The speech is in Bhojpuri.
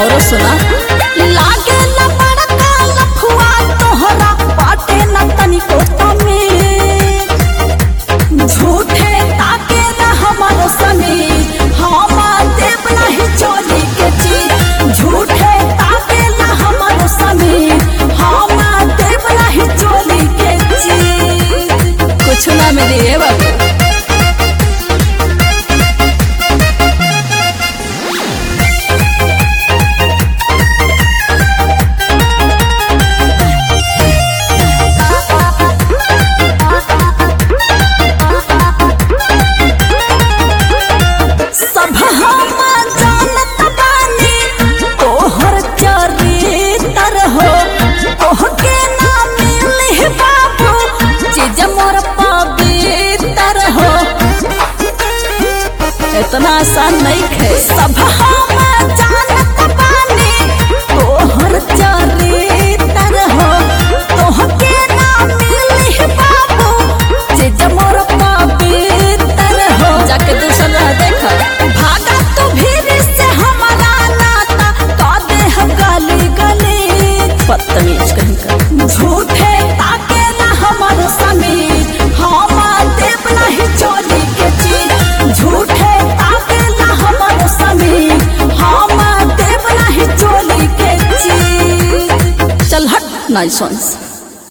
और सुना लागे न बड़का लफुआ तोहरा बाटे न तनिको तमीज झूठे ताके न हमर समीर हम देव नहीं चोली के चीज झूठे ताके न हमर समीर हम देव नहीं चोली के चीज कुछ ना मिली है बाबू सब हम जानत बानी तोहर चरित्र हो तोहके ना मिली बाबू चीज मोर पवित्र हो इतना आसान नहीं खे सब हम जानत बानी तोहर चरित्र हो तोहके ना मिली बाबू चीज मोर पवित्र हो जाके दूसरा रह देखा भागा तू भीड़ से हमारा नाता का देह गली गली बदतमीज कहीं का झूठे ताके ना हमर समीर हम देव नहीं चोली के चीज झूठे ताके ना हमर समीर हम देव नहीं चोली के चीज चल हट नाइसंस